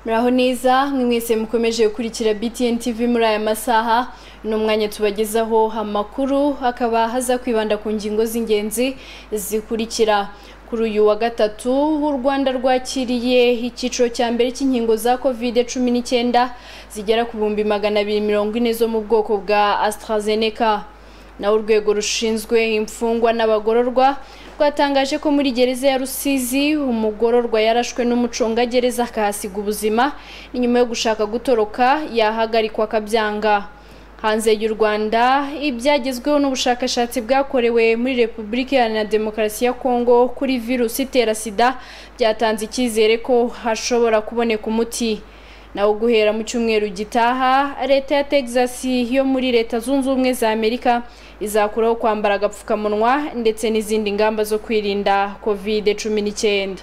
muraho neza mwese mukomeje gukurikira btn tv muri aya masaha ni umwanya tubagezaho amakuru hakaba haza kwibanda ku ngingo z'ingenzi zikurikira kuri uyu wa gatatu u rwanda rwakiriye icyiciro cya mbere cy'inkingo za kovide cumi n'icyenda zigera ku bihumbi magana abiri mirongo ine zo mu bwoko bwa AstraZeneca naho urwego rushinzwe imfungwa n'abagororwa rwatangaje ko muri gereza ya rusizi umugororwa yarashwe n'umucungagereza akahasiga ubuzima ni nyuma yo gushaka gutoroka yahagarikwa akabyanga hanze y'u rwanda ibyagezweho n'ubushakashatsi bwakorewe muri repubulika iharanira demokarasi ya kongo kuri virusi itera sida byatanze icyizere ko hashobora kuboneka umuti nawo guhera mu cyumweru gitaha leta ya texas yo muri leta zunze ubumwe za amerika izakuraho kwambara agapfukamunwa ndetse n'izindi ngamba zo kwirinda kovide cumi n'icyenda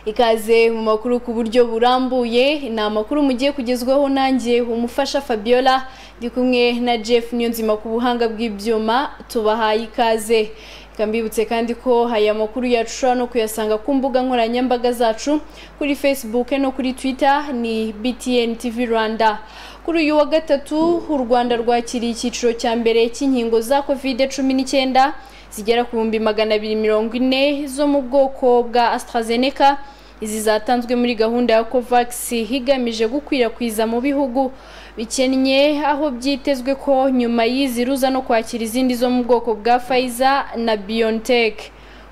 ikaze mu makuru ku buryo burambuye ni amakuru mugiye kugezwaho nanjye umufasha fabiola ndi kumwe na jeff niyonzima ku buhanga bw'ibyuma tubahaye ikaze reka mbibutse kandi ko aya makuru yacu ushobora no kuyasanga ku mbuga nkoranyambaga zacu kuri facebook no kuri twitter ni btn tv rwanda kuri uyu wa gatatu u rwanda rwakiriye icyiciro cya mbere cy'inkingo za covid cumi n'icyenda zigera ku bihumbi magana abiri mirongo ine zo mu bwoko bwa AstraZeneca izi zatanzwe muri gahunda ya COVAX higamije gukwirakwiza mu bihugu bikennye aho byitezwe ko nyuma y'izi ruza no kwakira izindi zo mu bwoko bwa Pfizer na BioNTech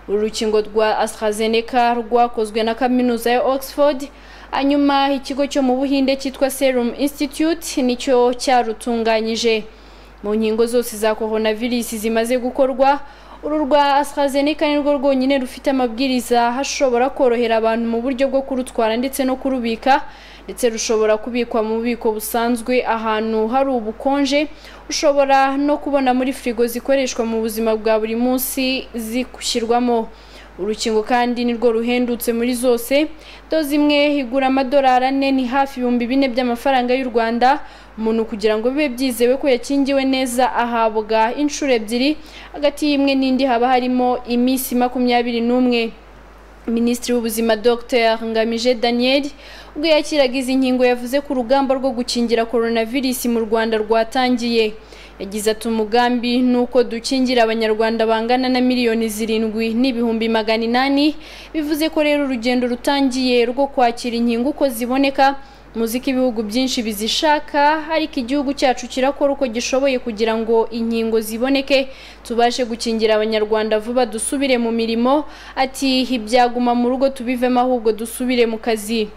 uru rukingo rwa AstraZeneca rwakozwe na kaminuza ya Oxford hanyuma ikigo cyo mu Buhinde cyitwa Serum Institute nicyo cyarutunganyije mu nkingo zose za coronavirus zimaze gukorwa uru rwa AstraZeneca nirwo rwonyine rufite amabwiriza hashobora korohera abantu mu buryo bwo kurutwara ndetse no kurubika ndetse rushobora kubikwa mu bubiko busanzwe ahantu hari ubukonje ushobora no kubona muri firigo zikoreshwa mu buzima bwa buri munsi zishyirwamo urukingo kandi nirwo ruhendutse muri zose doze imwe igura amadolari ane ni hafi ibihumbi bine by'amafaranga y'u rwanda umuntu kugira ngo bibe byizewe ko yakingiwe neza ahabwa inshuro ebyiri hagati y'imwe n'indi haba harimo iminsi makumyabiri n'umwe minisitiri w'ubuzima dr ngamije daniel ubwo yakiraga izi nkingo yavuze ko urugamba rwo gukingira coronavirus mu rwanda rwatangiye yagize ati umugambi ni uko dukingira abanyarwanda bangana na miliyoni zirindwi n'ibihumbi magana inani bivuze ko rero urugendo rutangiye rwo kwakira inkingo uko ziboneka muzi ko ibihugu byinshi bizishaka ariko igihugu cyacu kirakora uko gishoboye kugira ngo inkingo ziboneke tubashe gukingira abanyarwanda vuba dusubire mu mirimo ati ibyaguma mu rugo tubivemo ahubwo dusubire mu kazi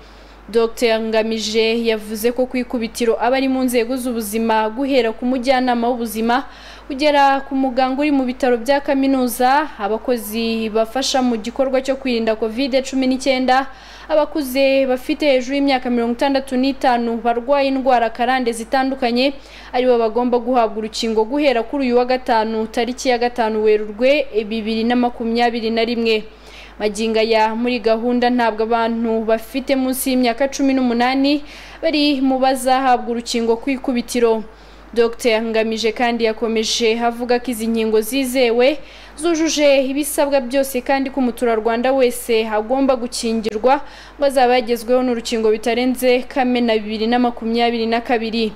Dr ngamije yavuze ko ku ikubitiro abari mu nzego z'ubuzima guhera ku mujyanama w'ubuzima kugera ku muganga uri mu bitaro bya kaminuza abakozi bafasha mu gikorwa cyo kwirinda kovide cumi n'icyenda abakuze bafite hejuru y'imyaka mirongo itandatu n'itanu barwaye indwara karande zitandukanye aribo bagomba guhabwa urukingo guhera kuri uyu wa gatanu tariki ya gatanu werurwe bibiri na makumyabiri na rimwe maginga ya muri gahunda ntabwo abantu bafite munsi y'imyaka cumi n'umunani bari mu bazahabwa urukingo ku ikubitiro Dr ngamije kandi yakomeje avuga ko izi nkingo zizewe zujuje ibisabwa byose kandi ko umuturarwanda wese agomba gukingirwa ngo azaba yagezweho n'urukingo bitarenze kamena bibiri na makumyabiri na kabiri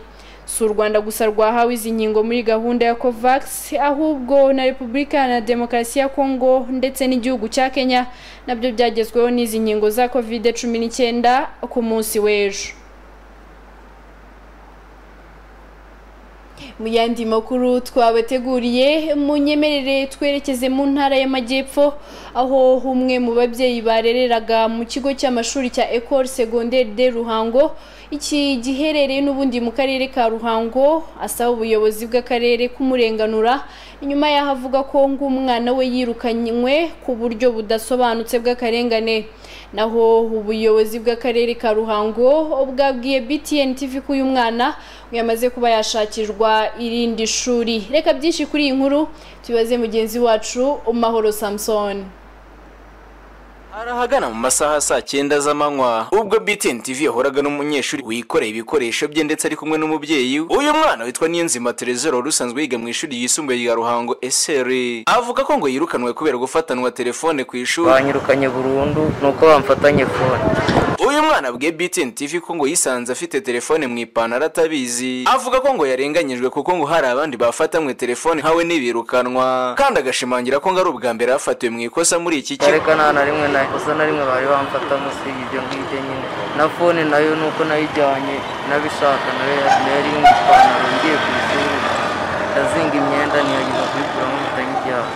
si u rwanda gusa rwahawe izi nkingo muri gahunda ya covax ahubwo na repubulika na demokarasi ya kongo ndetse n'igihugu cya kenya nabyo byagezweho n'izi nkingo za covid cumi n'icyenda ku munsi w'ejo mu yandi makuru twabateguriye munyemerere twerekeze mu ntara y'amajyepfo aho umwe mu babyeyi barereraga mu kigo cy'amashuri cya ecole secondaire de ruhango iki giherereye n'ubundi mu karere ka ruhango asaba ubuyobozi bw'akarere kumurenganura nyuma yaho avuga ko ng'umwana we yirukanywe ku buryo budasobanutse bw'akarengane naho ubuyobozi bw'akarere ka ruhango bwabwiye btn tv ko uyu mwana yamaze kuba yashakirwa irindi shuri reka byinshi kuri iyi nkuru tubaze mugenzi wacu umahoro samson arahagana mu masaha saa cyenda z'amanywa ubwo btn tv yahoraga n'umunyeshuri wikoreye ibikoresho bye ndetse ari kumwe n'umubyeyi we uyu mwana witwa niyonzima terezero wari usanzwe yiga mu ishuri ryisumbuye rya ruhango eseri avuga ko ngo yirukanwe kubera gufatanwa telefone ku ishuri banyirukanye burundu ni uko bamfatanye fone uyu mwana abwiye BTN TV ko ngo yisanze afite telefone mu ipantaro atabizi avuga ko ngo yarenganyijwe kuko ngo hari abandi bafatamwe telefone nkawe n'ibirukanwa kandi agashimangira ko ngo ari ubwa mbere hafatiwe mu ikosa muri iki kigo ariko nta na rimwe nta kosa na rimwe bari bamfatamo usibye ibyo ngibyo nyine na fone nayo ni uko nayijyanye nabishaka nayo yari iri mu ipantaro ngiye ku ishuri ndazinga imyenda niyageza kuyikuramo bitanyijyaho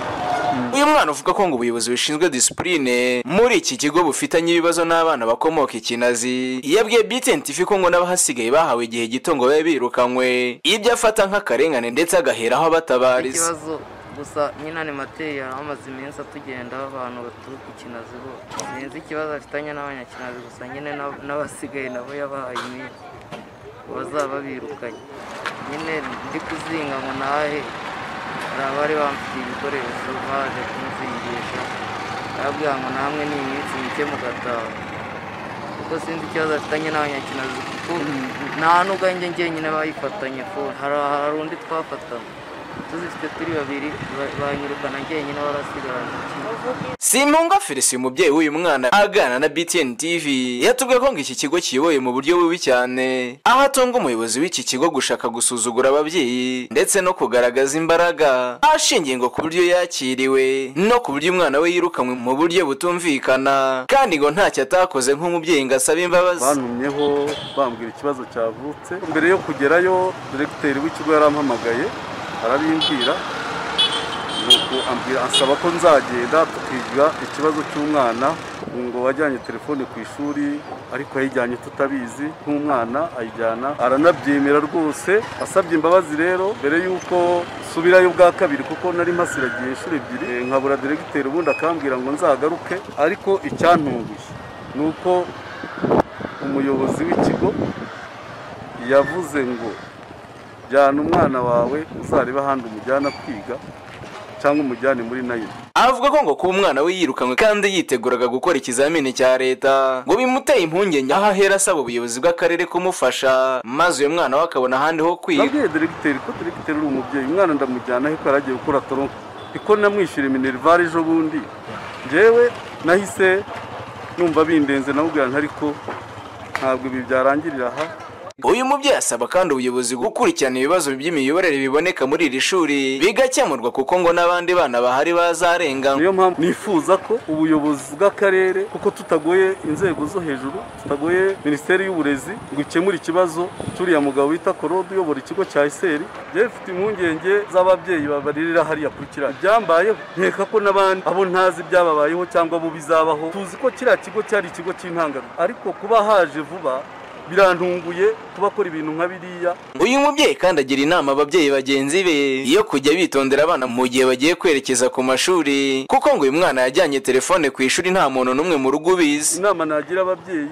uyu mwana uvuga ko ngo ubuyobozi bushinzwe disipurine muri iki kigo bufitanye ibibazo n'abana bakomoka ikinazi yabwiye BTN TV ko ngo n'abahasigaye bahawe igihe gito ngo babe birukanywe ibyo afata nk'akarengane ndetse agaheraho abatabariza ikibazo gusa nyine animateri yari amaze iminsi atugendaho abantu baturuka ikinazi bo sinzi ikibazo afitanye n'abanyakinazi gusa nyine n'ab- n'abasigaye nabo yabahaye iminsi bazaba birukanye nyine ndi kuzinga ngo nahe hari abari bamfitiye ibikoresho baje kunzingisha arabwira ngo namwe ni iminsi mike mugataha kuko sinzi ikibazo afitanye n'abanyakinazi kuko nta n'ubwanjye njyenyine bayifatanye ko hari hari undi twafatanye tuzifite turi babiri ba- banyirukana njyenyine barasigaranye Simunga Felicien umubyeyi w'uyu mwana aganira na BTN TV yatubwiye ko ngo iki kigo kiyoboye mu buryo bubi cyane aho atunga umuyobozi w'iki kigo gushaka gusuzugura ababyeyi ndetse no kugaragaza imbaraga ashingiye ngo ku buryo yakiriwe no ku buryo umwana we yirukanwe mu buryo butumvikana kandi ngo ntacyo atakoze nk'umubyeyi ngo asabe imbabazi bantumyeho bambwira ikibazo cyavutse mbere yo kugerayo diregiteri w'ikigo yarampamagaye arabimbwira nuko ambwira asaba ko nzagenda tukiga ikibazo cy'umwana ngo wajyanye telefone ku ishuri ariko yayijyanye tutabizi nk'umwana ayijyana aranabyemera rwose asabye imbabazi rero mbere y'uko subirayo bwa kabiri kuko nari mpasiragiye inshuro ebyiri eh, nkabura diregiteri ubundi akambwira ngo nzagaruke ariko icyantunguye ni uko umuyobozi w'ikigo yavuze ngo jyana umwana wawe uzarebe ahandi umujyana kwiga cyangwa umujyane muri nayini avuga ko ngo kuba umwana we yirukanwe kandi yiteguraga gukora ikizamini cya leta ngo bimuteye impungenge aho ahera asaba ubuyobozi bw'akarere kumufasha maze uyu mwana we akabona ahandi ho kwiga nabwiye diregiteri ko diregiteri uri umubyeyi umwana ndamujyana ariko yari agiye gukora toronko iko namwishyura minerivare ejo bundi njyewe nahise numva bindenze nawubwira nti ariko ntabwo ibi byarangirira aha uyu mubyeyi asaba kandi ubuyobozi gukurikirana ibibazo by'imiyoborere biboneka muri iri shuri bigakemurwa kuko ngo n'abandi bana bahari bazarenganwa niyo mpamvu nifuza ko ubuyobozi bw'akarere kuko tutagoye inzego zo hejuru tutagoye minisiteri y'uburezi ngo ikemure ikibazo cy'uriya mugabo wita korode uyobora ikigo cya iseri njyewe mfite impungenge z'ababyeyi babaririra hariya kuri kiriya byambayeho nkeka ko n'abandi abo ntazi byababayeho cyangwa abo bizabaho tuzi ko kiriya kigo cyari ikigo cy'intangarugero ariko kuba haje vuba birantunguye kuba akora ibintu nka biriya uyu mubyeyi kandi agira inama ababyeyi bagenzi be yo kujya bitondera abana mu gihe bagiye kwerekeza ku mashuri kuko ngo uyu mwana yajyanye telefone ku ishuri nta muntu n'umwe mu rugo ubizi inama nagira ababyeyi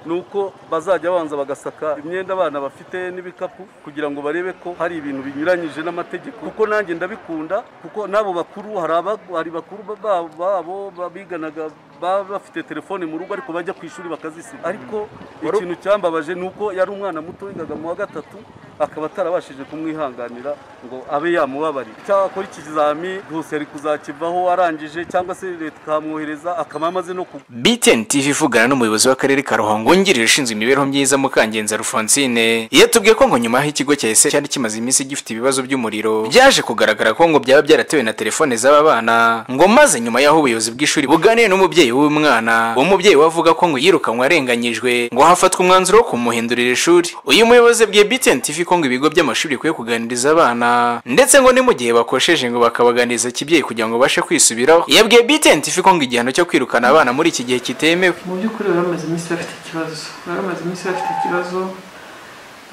ni uko bazajya banza bagasaka imyenda abana bafite n'ibikapu kugira ngo barebe ko hari ibintu binyuranyije n'amategeko kuko nanjye ndabikunda kuko n'abo bakuru hari aba- hari bakuru ba- ba- babo ba- biganaga baba bafite telefone mu rugo ariko bajya ku ishuri bakazisiga ariko ikintu cyambabaje ni uko yari umwana muto wigaga mu wa gatatu akaba atarabashije kumwihanganira ngo abe yamubabarira cyangwa akora ikizami rwose yari kuzakivaho arangije cyangwa se leta ikamwohereza akaba amaze no kugwa BTN TV ivugana n'umuyobozi w'akarere ka Ruhango wungirije ushinzwe imibereho myiza Mukangenza Alphonsine yatubwiye ko ngo nyuma aho ikigo cya ese cyari kimaze iminsi gifite ibibazo by'umuriro byaje kugaragara ko ngo byaba byaratewe na telefone z'aba bana ngo maze nyuma y'aho ubuyobozi bw'ishuri buganiye n'umubyeyi w'uyu mwana uwo mubyeyi we avuga ko ngo yirukanwe arenganyijwe ngo hafatwa umwanzuro wo kumuhindurira ishuri uyu muyobozi abwiye BTN TV ko ngo ibigo by'amashuri bikwiye kuganiriza abana ndetse ngo ni mu gihe bakosheje ngo bakabaganiriza kibyeyi kugira ngo bashe kwisubiraho yabwiye BTN TV ko ngo igihano cyo kwirukana abana muri iki gihe kitemewe mu by'ukuri bari bamaze iminsi bafite ikibazo bari bamaze iminsi bafite ikibazo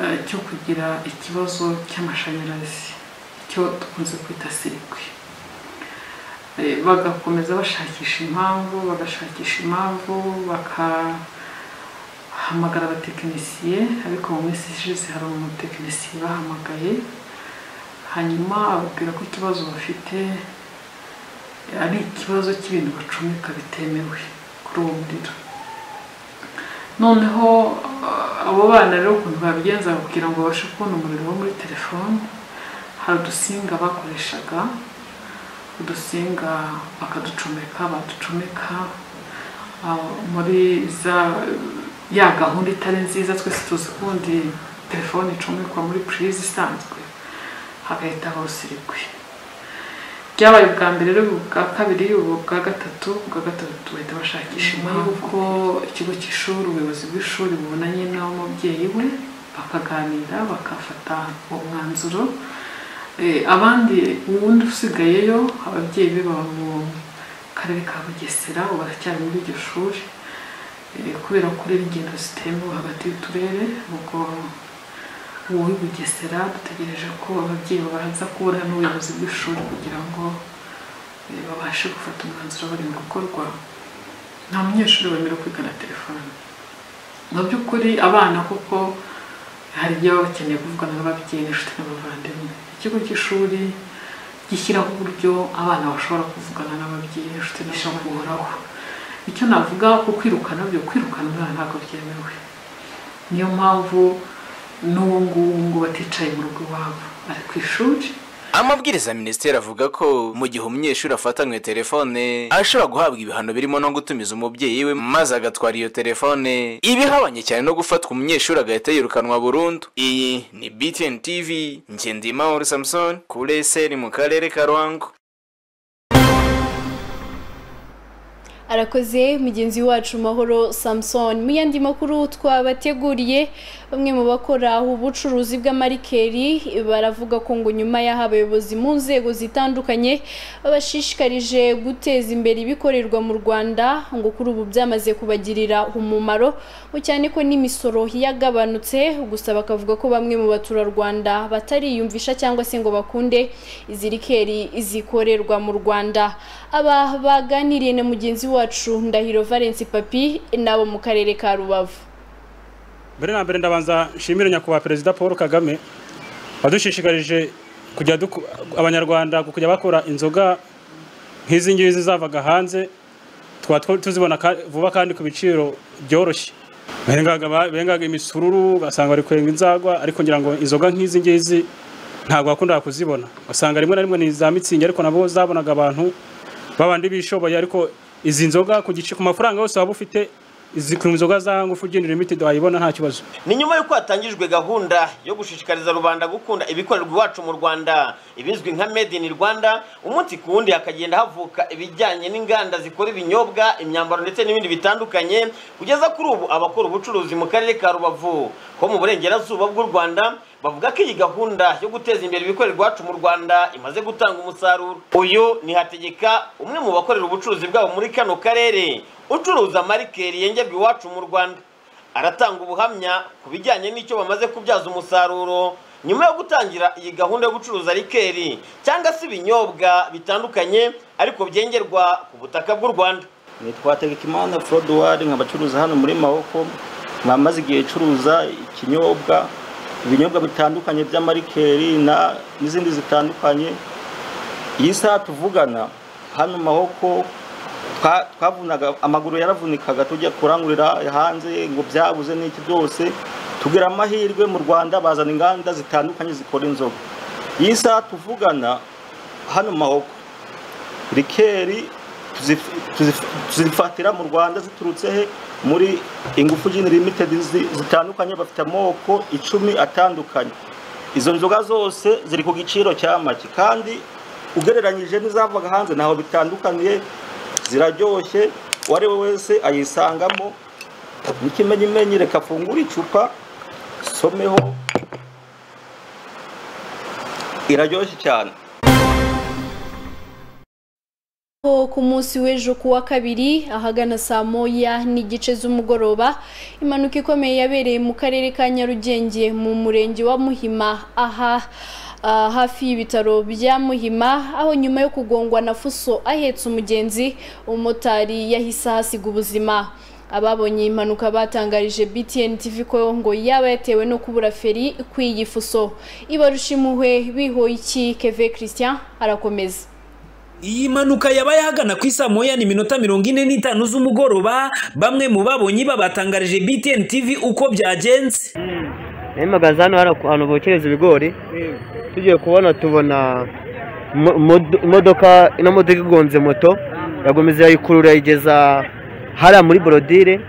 eh, cyo kugira ikibazo cy'amashanyarazi cyo dukunze kwita sirikwi Eh, bagakomeza bashakisha impamvu bagashakisha impamvu bakahamagara abatekinisiye ariko mu minsi ishize hari umutekinisiye bahamagaye hanyuma ababwira ko ikibazo bafite ari ikibazo cy'ibintu bacomeka bitemewe kuri uwo muriro noneho ah, abo bana rero ukuntu babigenza kugira ngo babashe kubona umuriro wo muri telefone hari udusinga bakoreshaga udusinga bakaducomeka baducomeka ah, muri za ya gahunda itari nziza twese tuzi ko ubundi telefone icomekwa muri purize isanzwe hagahita hose irigwe byabaye ubwa mbere rero ubwa kabiri ubu ubwa gatatu ubwa gatatu bahita bashakisha impamvu ko ikigo cy'ishuri ubuyobozi bw'ishuri bubonanye n'umubyeyi we bakaganira bakafata uwo mwanzuro Eh, abandi ubundi usigayeyo ababyeyi be baba mu karere ka bugesera ubu baracyari muri iryo shuri Eh, kubera ko rero ingendo zitemewe hagati y'uturere ubwo uwo uri bugesera dutegereje ko ababyeyi babanza kubura n'ubuyobozi bw'ishuri kugira ngo eh, babashe gufata umwanzuro bari mu gukorwa nta munyeshuri wemerewe kwigana telefone mu by'ukuri abana kuko hari igihe baba bakeneye kuvugana n'ababyeyi n'inshuti n'abavandimwe ikigo cy'ishuri gishyiraho uburyo abana bashobora kuvugana n'ababyeyi n'inshuti n'abavandimwe icyo navuga ku kwirukana byo kwirukana umwana ntabwo byemewe niyo mpamvu n'ubu ngubu ngo baticaye mu rugo iwabo bari ku ishuri amabwiriza ya minisiteri avuga ko mu gihe umunyeshuri afatanywe telefone ashobora guhabwa ibihano birimo no gutumiza umubyeyi we maze agatwara iyo telefone ibihabanye cyane no gufatwa umunyeshuri agahita yirukanwa burundu iyi ni btn tv ngendimahoro samson kuri eseri mu karere ka ruhango arakoze mugenzi wacu mahoro samson mu yandi makuru twabateguriye bamwe mu bakora ubucuruzi bw'amarikeri baravuga ko ngo nyuma y'aho abayobozi mu nzego zitandukanye babashishikarije guteza imbere ibikorerwa mu rwanda ngo kuri ubu byamaze kubagirira umumaro ngo cyane ko n'imisoro yagabanutse gusa bakavuga ko bamwe mu baturarwanda batariyumvisha cyangwa se ngo bakunde izi rikeri zikorerwa mu rwanda aba baganiriye na mugenzi wacu ndahiro valence papi nabo mu karere ka rubavu mbere na mbere ndabanza nshimire nyakubahwa perezida paul kagame wadushishikarije kujya duku- abanyarwanda kujya bakora inzoga nk'izi ngizi zavaga hanze tukaba twa- tuzibona ka- vuba kandi ku biciro byoroshye bengaga ba- bengaga imisururu ugasanga bari kwenga inzagwa ariko ngira ngo inzoga nk'izi ngizi ntabwo wakundaga kuzibona ugasanga rimwe na rimwe ni za mitsingi ariko nabo zabonaga abantu babandi bishoboye ariko izi nzoga ku gice ku mafaranga yose waba ufite izi ku nzoga za ngufu ugendera limited wayibona nta kibazo ni nyuma y'uko hatangijwe gahunda yo gushishikariza rubanda gukunda ibikorerwa iwacu mu rwanda ibizwi nka made in rwanda umunsi ku wundi hakagenda havuka ibijyanye n'inganda zikora ibinyobwa imyambaro ndetse n'ibindi bitandukanye kugeza kuri ubu abakora ubucuruzi mu karere ka rubavu ho mu burengerazuba bw'u rwanda bavuga ko iyi gahunda yo guteza imbere ibikorerwa iwacu mu rwanda imaze gutanga umusaruro uyu ni hategeka umwe mu bakorera ubucuruzi bwabo muri kano karere ucuruza marikeri yengebwa iwacu mu rwanda aratanga ubuhamya ku bijyanye n'icyo bamaze kubyaza umusaruro nyuma yo gutangira iyi gahunda yo gucuruza rikeri cyangwa se ibinyobwa bitandukanye ariko byengerwa ku butaka bw'u rwanda nitwa Tegekimana Frodoir nkabacuruza hano muri Maboko nkamaze igihe curuza ikinyobwa ibinyobwa bitandukanye by'amarikeri na n'izindi zitandukanye iyi saha tuvugana hano Mahoko twa- twavunaga amaguru yaravunikaga tujya kurangurira hanze ngo byabuze n'iki byose tugira amahirwe mu Rwanda bazana inganda zitandukanye zikora inzoga iyi saha tuvugana hano Mahoko rikeri tuzif- tuzif- tuzifatira mu rwanda ziturutse he muri ingufu gin limited zi- zitandukanye bafite amoko icumi atandukanye izo nzoga zose ziri ku giciro cya make kandi ugereranyije n'izavaga hanze ntaho bitandukaniye ziraryoshye uwo ari we wese ayisangamo n'ikimenyimenyi reka afungure icupa someho iraryoshye cyane Ho ku munsi w'ejo ku wa kabiri ahagana saa moya n'igice z'umugoroba impanuka ikomeye yabereye mu karere ka nyarugenge mu murenge wa muhima aha ah, hafi y'ibitaro bya muhima aho nyuma yo kugongwa na fuso ahetse umugenzi umumotari yahise ahasiga ubuzima ababonye iyi mpanuka batangarije btn tv ko ngo yaba yatewe no kubura feri kw'iyi fuso ibarusha impuhwe bihoye iki keve christian arakomeza iyi mpanuka yabaye ahagana ku isaa moya ni minota mirongo ine n'itanu z'umugoroba bamwe mu babonye babatangarije btn tv uko byagenze nahimagaze hano hari ahantu bokereza ibigori tugiye kubona tubona mo- mod- imodoka ino modoka igonze moto yagomeza yayikurura yayigeza hariya muri borodire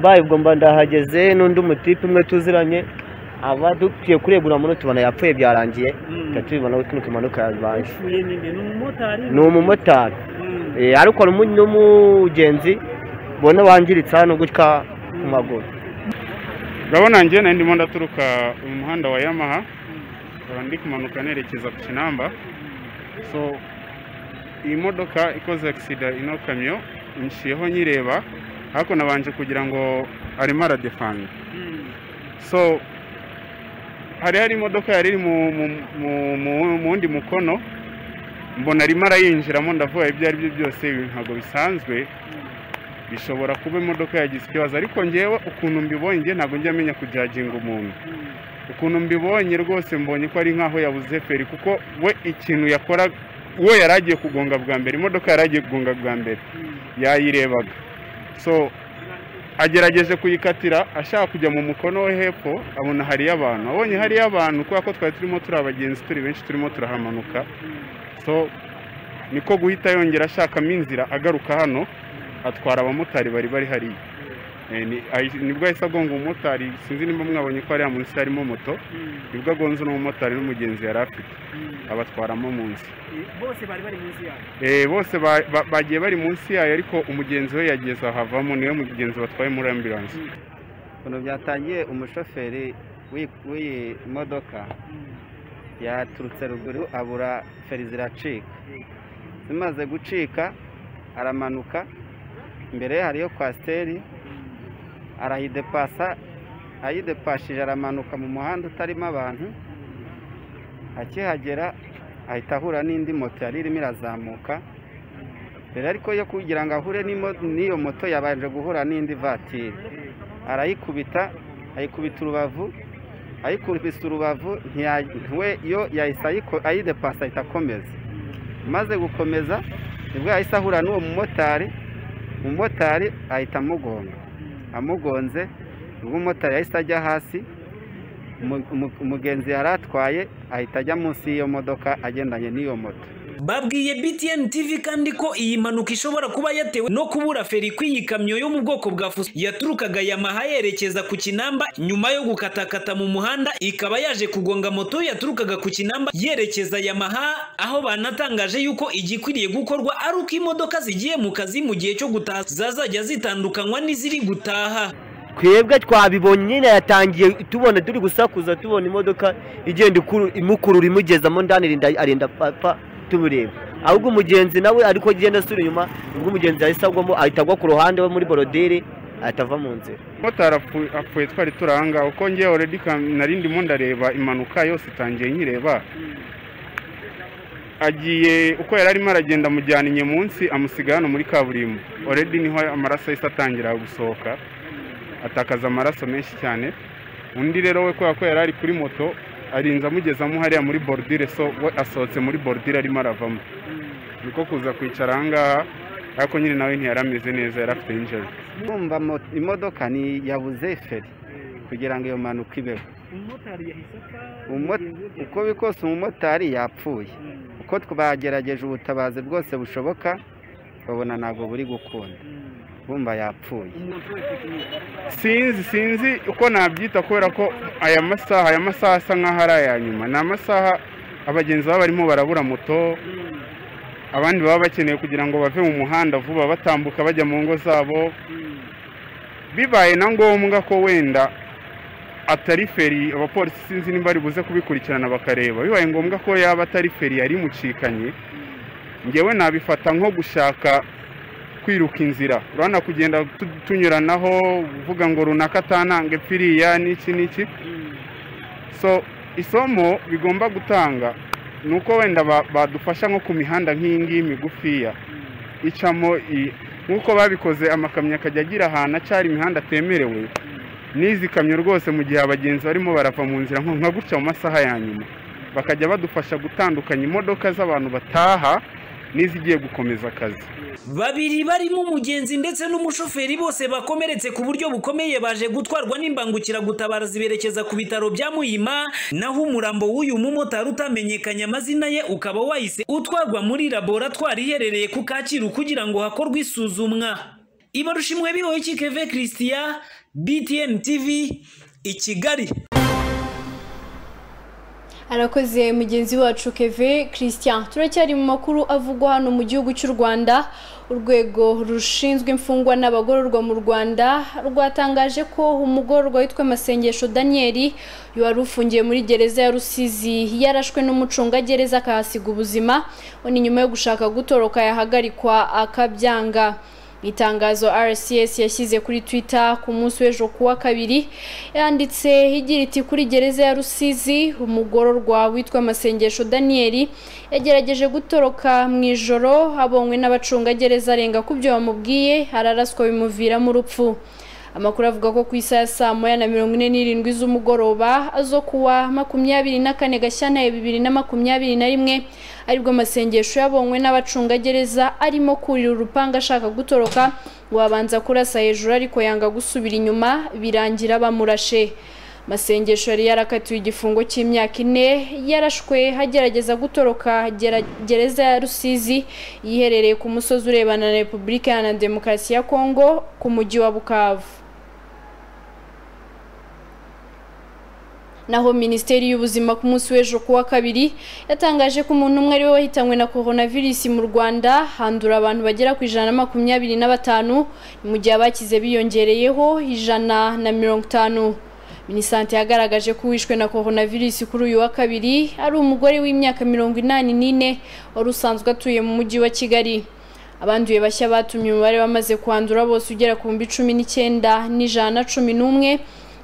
bayi ubwo mba ndahageze n'undi umutipe umwe tuziranye aba dukwiye kuregura muno tubona yapfuye byarangiye tuba tubibona aho tunuka impanuka yabaye ni umumotari Eh, ariko hari umu- n'umugenzi ubona wangiritse hano gutya ku maguru urabona njye nari ndimo ndaturuka mu muhanda wa yamaha nkaba ndi kumanuka nerekeza ku kinamba so iyi modoka ikoze agisida ino kamyo nshiyeho nyireba ariko nabanje kugira ngo arimo aradefanga so hari hari imodoka yari iri mu mu- mu- mu- mu wundi mukono mbona arimo arayinjiramo ndavuga ibyo ari byo byose ibi ntabwo bisanzwe bishobora kuba imodoka yagize ikibazo ariko ngewe ukuntu mbibonye njye ntabwo njya menya kujaginga umuntu ukuntu mbibonye rwose mbonye ko ari nk'aho yabuze feri kuko we ikintu yakora we yari agiye kugonga bwa mbere imodoka yari agiye kugonga bwa mbere yayirebaga so agerageje kuyikatira ashaka kujya mu mukono we hepfo abona hariyo abantu abonye hariyo abantu kubera ko twari turimo turi abagenzi turi benshi turimo turahamanuka so niko guhita yongera ashakamo inzira agaruka hano atwara abamotari bari bari hariya Eh, ni- ahi- nibwo ahise agonga umumotari sinzi nimba mwabonye ko hariya munsi harimo moto nibwo agonze n'umumotari n'umugenzi yari afite abatwaramo munsi bose bari bari munsi yawe Eh, bose ba- ba- bagiye bari munsi yayo ariko umugenzi we yageze ahavamo niwe mugenzi batwaye muri ambilanse ukuntu byatangiye umushoferi w'i- w'iyi modoka yaturutse ruguru abura feri ziracika zimaze gucika aramanuka imbere ye hariyo kwasiteri arayidepasa ayidepashije aramanuka mu muhanda utarimo abantu akihagera ahita ahura n'indi moto yari irimo irazamuka mbere ariko yo kugira ngo ahure n'imo- n'iyo moto yabanje guhura n'indi vatiri arayikubita ayikubita urubavu ayikubita urubavu ntiya- we yo yahise ayiko- ayidepasa ahita akomeza maze gukomeza nibwo yahise ahura n'uwo mumotari umumotari ahita amugonga amugonze nibwo umumotari yahise ajya hasi umu- umu- umugenzi yari atwaye ahita ajya munsi y'iyo modoka agendanye n'iyo moto babwiye btn tv kandi ko iyi mpanuka ishobora kuba yatewe no kubura feri kw'iyi kamyo yo mu bwoko bwa fuso yaturukaga yamaha yerekeza ku kinamba nyuma yo gukatakata mu muhanda ikaba yaje kugonga moto yaturukaga ku kinamba yerekeza yamaha aho banatangaje yuko igikwiriye gukorwa ari uko imodoka zigiye mu kazi mu gihe cyo gutaha zazajya zitandukanywa n'iziri gutaha twebwe twabibonye nyine yatangiye tubona turi gusakuza tubona imodoka igenda ikuru- imukurura imugezamo ndani irinda- arinda papa tubureba ahubwo umugenzi nawe ariko agenda asubira inyuma ubwo umugenzi yahise agwamo ahita agwa ku ruhande we muri borodire ahita ava mu nzira motari apfu- apfuye twari turi aha ngaha kuko ngewe already ka- nari ndimo ndareba impanuka yose itangiye nkireba agiye uko yari arimo aragenda amujyana inyuma munsi amusiga hano muri kaburimbo already niho amaraso yahise atangira gusohoka atakaza amaraso menshi cyane undi rero we kubera ko yari ari kuri moto arinze amugezamo hariya muri borudire so we asohotse muri borudire arimo aravamo niko kuza kwicara aha ngaha ariko nyine nawe ntiyari ameze neza yari afite injeri Urumva mo- imodoka ni yabuze feri kugira ngo iyo mpanuka ibeho umumotari yahise apfa Umo- uko bikose umumotari yapfuye uko tw- bagerageje ubutabazi bwose bushoboka babona ntabwo buri gukunda bumva yapfuye sinzi sinzi uko nabyita kubera ko aya masaha aya masaha asa nk'aho ari aya nyuma ni amasaha abagenzi baba barimo barabura moto abandi baba bakeneye kugira ngo bave mu muhanda vuba batambuka bajya mu ngo zabo bibaye na ngombwa ko wenda atari feri abapolisi sinzi niba bari buze kubikurikirana bakareba bibaye ngombwa ko yaba atari feri yari imucikanye ngewe nabifata nko gushaka kwiruka inzira urabona kugenda tu- tunyuranaho uvuga ngo runaka atananga iriya n'iki n'iki so isomo bigomba gutanga ni uko wenda ba- badufasha nko ku mihanda nk'iyi ngiyi migufiya icamo i- nk'uko babikoze amakamyo akajya agira ahantu acara imihanda atemerewe n'izi kamyo rwose mu gihe abagenzi barimo barava mu nzira nko nka gutya mu masaha ya nyuma bakajya badufasha gutandukanya imodoka z'abantu bataha n'izigiye gukomeza akazi babiri barimo umugenzi ndetse n'umushoferi bose bakomeretse ku buryo bukomeye baje gutwarwa n'imbangukiragutabara ziberekeza ku bitaro bya muhima naho umurambo w'uyu mumotari utamenyekanye amazina ye ukaba wahise utwarwa muri laboratwari iherereye ku kacyiru kugira ngo hakorwe isuzumwa ibarushimwe bibaho keve christian btn tv i kigali arakoze mugenzi wacu keve christian turacyari mu makuru avugwa hano mu gihugu cy'u rwanda urwego rushinzwe imfungwa n'abagororwa mu rwanda rwatangaje ko umugororwa witwa masengesho daniyeli wari ufungiye muri gereza ya rusizi yarashwe n'umucungagereza akahasiga ubuzima ni nyuma yo gushaka gutoroka yahagarikwa akabyanga itangazo rcs yashyize kuri twitter ku munsi w'ejo kuwa kabiri yanditse igira iti kuri gereza ya rusizi umugororwa witwa masengesho daniyeli yagerageje gutoroka mu ijoro abonywe n'abacungagereza arenga ku byo bamubwiye araraswa bimuviramo urupfu amakuru avuga ko ku isaha ya saa moya na mirongo ine n'irindwi z'umugoroba zo kuwa makumyabiri na kane gashyantare bibiri na makumyabiri na rimwe aribwo masengesho yabonywe n'abacungagereza arimo kurira urupanga ashaka gutoroka ngo abanza kurasa hejuru ariko yanga gusubira inyuma birangira bamurashe masengesho yari yarakatiwe igifungo cy'imyaka ine yarashwe hagerageza gutoroka gera- gereza ya rusizi yiherereye ku musozi urebana na repubulika iharanira demokarasi ya kongo ku mujyi wa bukavu naho minisiteri y'ubuzima ku munsi w'ejo kuwa kabiri yatangaje ko umuntu umwe ari we wahitanywe na coronavirus mu rwanda handura abantu bagera ku ijana na makumyabiri na batanu mu gihe abakize biyongereyeho ijana na mirongo itanu minisante yagaragaje ko uwishwe na coronavirus kuri uyu wa kabiri ari umugore w'imyaka mirongo inani n'ine wari usanzwe atuye mu mujyi wa kigali abanduye bashya batumye umubare wamaze kwandura bose ugera ku bihumbi cumi n'icyenda n'ijana na cumi n'umwe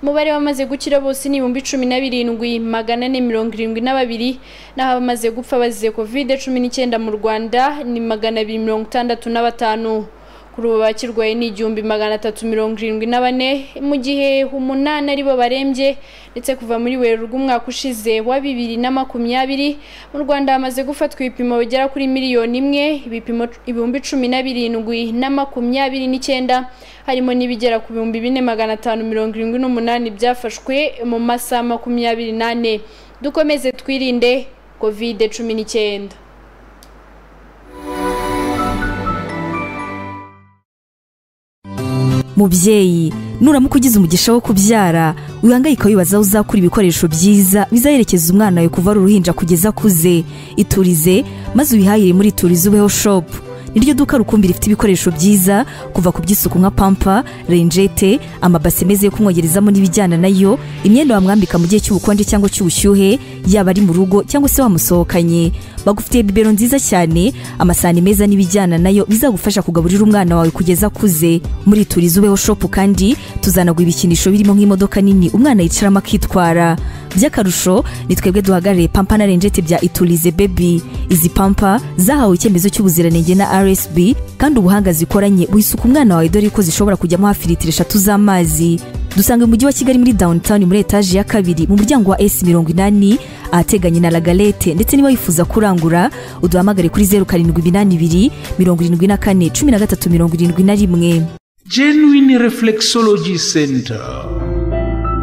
umubare wamaze gukira bose ni ibihumbi cumi na birindwi magana ane mirongo irindwi na babiri naho abamaze gupfa bazize kovide cumi n'icyenda mu rwanda ni magana abiri mirongo itandatu na batanu kuri ubu bakirwaye ni igihumbi magana atatu mirongo irindwi na bane mu gihe umunani ari bo barembye ndetse kuva muri werurwe umwaka ushize wa bibiri na makumyabiri mu rwanda hamaze gufatwa ibipimo bigera kuri miliyoni imwe ibipimo ibihumbi cumi na birindwi na makumyabiri n'icyenda harimo n'ibigera ku bihumbi bine magana atanu mirongo irindwi n'umunani byafashwe mu masaha makumyabiri n'ane dukomeze twirinde kovide cumi n'icyenda mubyeyi nuramuka ugize umugisha wo kubyara wihangayika wibaza aho uzakura ibikoresho byiza bizaherekeza umwana wawe kuva ari uruhinja kugeza akuze iturize maze ubihahire muri iturize ubeho shopu niryo duka rukumbi rifite ibikoresho byiza kuva ku by'isuku nka pampa renjete amabase meza yo kumwogerezamo n'ibijyana nayo imyenda wamwambika mu gihe cy'ubukonje cyangwa cy'ubushyuhe yaba ari mu rugo cyangwa se wamusohokanye bagufitiye bibero nziza cyane amasahani meza n'ibijyana nayo bizagufasha kugaburira umwana wawe kugeza akuze muri turiza ubeho shopu kandi tuzanagwa ibikinisho birimo nk'imodoka nini umwana yicaramo akitwara by'akarusho ni twebwe duhagarariye pampa na renjete bya iturize bebi izi pampa zahawe icyemezo cy'ubuziranenge na rsb kandi ubuhanga zikoranye buhisuka umwana wawe dore ko zishobora kujyamo hafi litiro eshatu z'amazi dusanga umujyi wa kigali muri downtown muri etaje ya kabiri mu muryango wa s mirongo inani ahateganye na lagalete ndetse niba wifuza kurangura uduhamagare kuri zeru karindwi iminani ibiri mirongo irindwi na kane cumi na gatatu mirongo irindwi na rimwe genuine reflexology center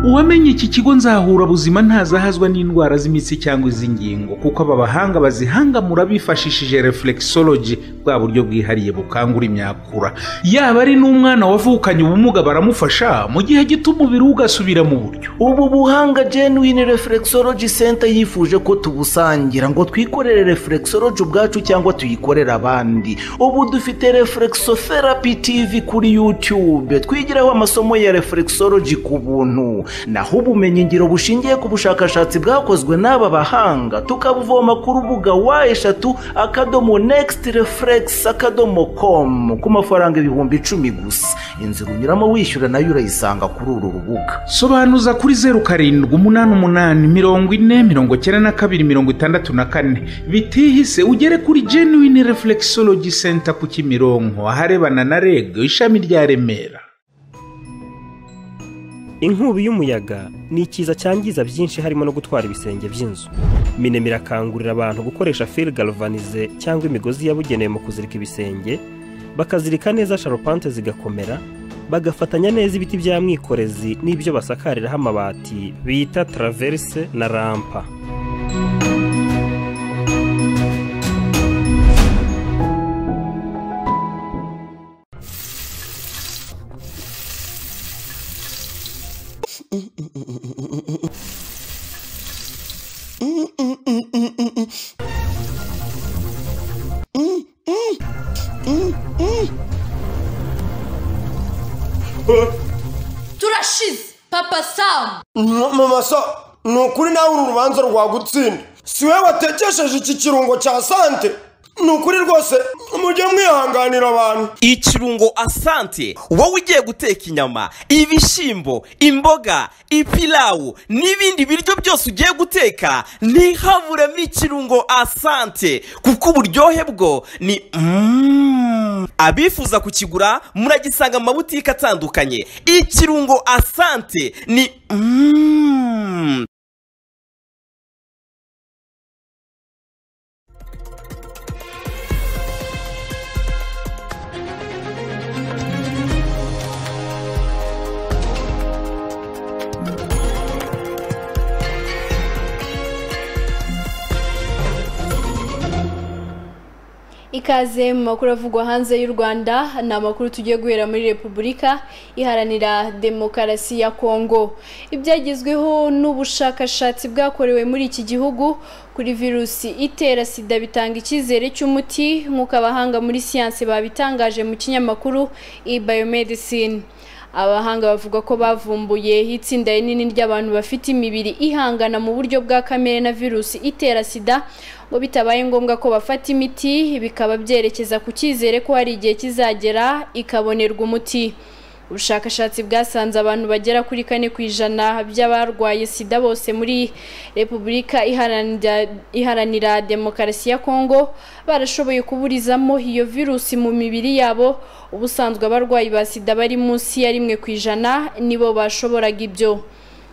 uwamenye iki kigo nzahura buzima ntazahazwa n'indwara z'imitsi cyangwa iz'ingingo kuko aba bahanga bazihangamura bifashishije reflexology bwa buryo bwihariye bukangura imyakura yaba ari n'umwana wavukanye ubumuga baramufasha mu gihe gito umubiri we ugasubira mu buryo ubu buhanga genuine reflexology center yifuje ko tubusangira ngo twikorere reflexology ubwacu cyangwa tuyikorere abandi ubu dufite reflexotherapy tv kuri youtube twigiraho amasomo ya reflexology ku buntu naho ubumenyingiro bushingiye ku bushakashatsi bwakozwe n'aba bahanga tukabuvoma ku rubuga wa eshatu akadomo next reflex akadomo com ku mafaranga ibihumbi icumi gusa inzira unyuramo wishyura nayo urayisanga kuri uru rubuga sobanuza kuri zeru karindwi umunani umunani mirongo ine mirongo icyenda na kabiri mirongo itandatu na kane bitihise ugere kuri genuine reflexology center ku kimironko aharebana na reg ishami rya remera inkubi y'umuyaga ni ikiza cyangiza byinshi harimo no gutwara ibisenge by'inzu minema irakangurira abantu gukoresha fil galvanize cyangwa imigozi yabugenewe mu kuzirika ibisenge bakazirika neza sharupante zigakomera bagafatanya neza ibiti bya mwikorezi n'ibyo basakariraho amabati bita taraverse na rampa turashize papa samu mama sa ni ukuri nawe uru rubanza rwagutsinda si wowe watekesheje iki kirungo cya sante ni ukuri rwose mujye mwihanganira abantu ikirungo asante wowe ugiye guteka inyama ibishyimbo imboga ipilawu n'ibindi biryo byose ugiye guteka ntihaburemo ikirungo asante kuko uburyohe bwo ni Mm. abifuza kukigura muragisanga mu mabutike atandukanye ikirungo asante ni Mm. ikaze mu makuru avugwa hanze y'u rwanda ni amakuru tugiye guhera muri repubulika iharanira demokarasi ya kongo ibyagezweho n'ubushakashatsi bwakorewe muri iki gihugu kuri virusi itera sida bitanga icyizere cy'umuti nk'uko abahanga muri siyansi babitangaje mu kinyamakuru e biomedicine abahanga bavuga ko bavumbuye itsinda rinini ry'abantu bafite imibiri ihangana mu buryo bwa kamere na virusi itera sida ngo bitabaye ngombwa ko bafata imiti bikaba byerekeza ku cyizere ko hari igihe kizagera ikabonerwa umuti ubushakashatsi bwasanze abantu bagera kuri kane ku ijana by'abarwaye sida bose muri repubulika iharanira iharanira demokarasi ya kongo barashoboye kuburizamo iyo virusi mu mibiri yabo ubusanzwe abarwayi ba sida bari munsi ya rimwe ku ijana nibo bashoboraga ibyo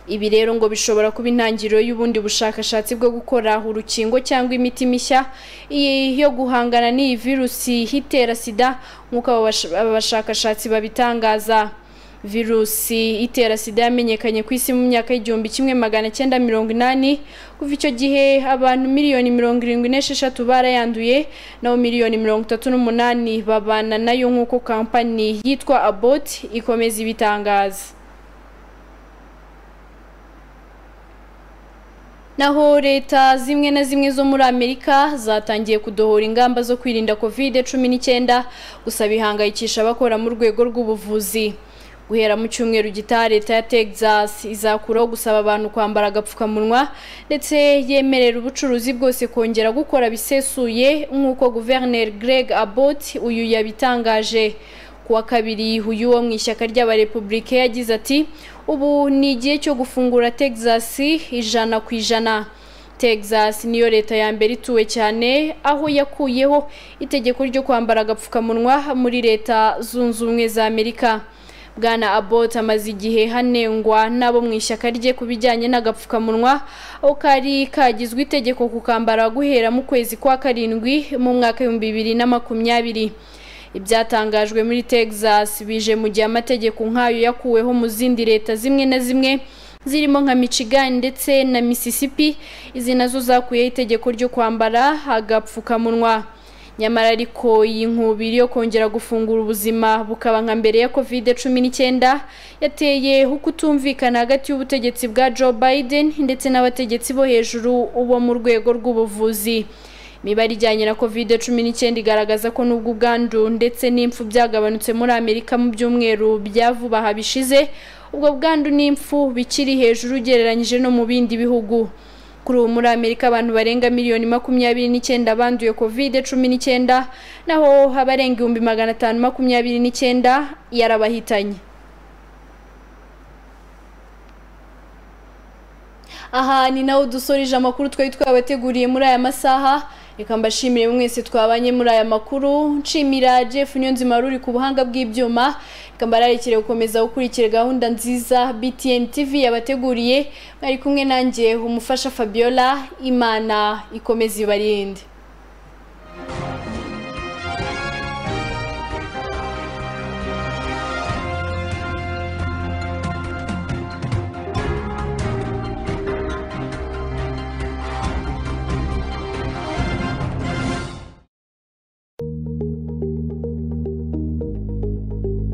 ibi rero ngo bishobora kuba intangiriro y'ubundi bushakashatsi bwo gukora urukingo cyangwa imiti mishya iyi yo guhangana n'iyi virusi itera sida nk'uko aba bash- aba bashakashatsi babitangaza virusi itera sida yamenyekanye ku isi mu myaka y'igihumbi kimwe magana cyenda mirongo inani kuva icyo gihe abantu miliyoni mirongo irindwi n'esheshatu barayanduye naho miliyoni mirongo itatu n'umunani babana nayo nk'uko kampani yitwa abot ikomeza ibitangaza naho leta zimwe na zimwe zo muri amerika zatangiye kudohora ingamba zo kwirinda covid cumi n'icyenda gusa bihangayikisha abakora mu rwego rw'ubuvuzi guhera mu cyumweru gitaha leta ya texas izakuraho gusaba abantu kwambara agapfukamunwa ndetse yemerera ubucuruzi bwose kongera gukora bisesuye nk'uko guverineri greg abbott uyu yabitangaje ku wa kabiri uyu wo mu ishyaka ry'abarepublike yagize ati ubu ni igihe cyo gufungura texas ijana ku ijana texas niyo leta ya mbere ituwe cyane aho yakuyeho itegeko ryo kwambara agapfukamunwa muri leta zunze ubumwe za amerika bwana abbott amaze igihe hanengwa n'abo mu ishyaka rye ku bijyanye n'agapfukamunwa aho kari kagizwe itegeko kukambara guhera mu kwezi kwa karindwi mu mwaka w'ibihumbi bibiri na makumyabiri ibyatangajwe muri texas bije mu gihe amategeko nk'ayo yakuweho mu zindi leta zimwe na zimwe zirimo nka michigan ndetse na mississippi izi nazo zakuyeho itegeko ryo kwambara agapfukamunwa nyamara ariko iyi nkubiri yo kongera gufungura ubuzima bukaba nka mbere ya covid cumi n'icyenda yateye ukutumvikana hagati y'ubutegetsi bwa joe biden ndetse n'abategetsi bo hejuru bo mu rwego rw'ubuvuzi imibare ijyanye na covid cumi n'icyenda igaragaza ko n'ubwo ubwandu ndetse n'impfu byagabanutse muri amerika mu byumweru bya vuba aha bishize ubwo bwandu n'impfu bikiri hejuru ugereranyije no mu bindi bihugu kuri ubu muri amerika abantu barenga miliyoni makumyabiri n'icyenda banduye covid cumi n'icyenda naho abarenga ibihumbi magana atanu makumyabiri n'icyenda yarabahitanye aha ni naho dusoreje amakuru twari twabateguriye muri aya masaha reka mbashimire mwese twabanye muri aya makuru nshimira jeff niyonzima ruri ku buhanga bw'ibyuma reka mbararekere gukomeza gukurikira gahunda nziza btn tv yabateguriye mwari kumwe nanjye umufasha fabiola imana ikomeze ibarinde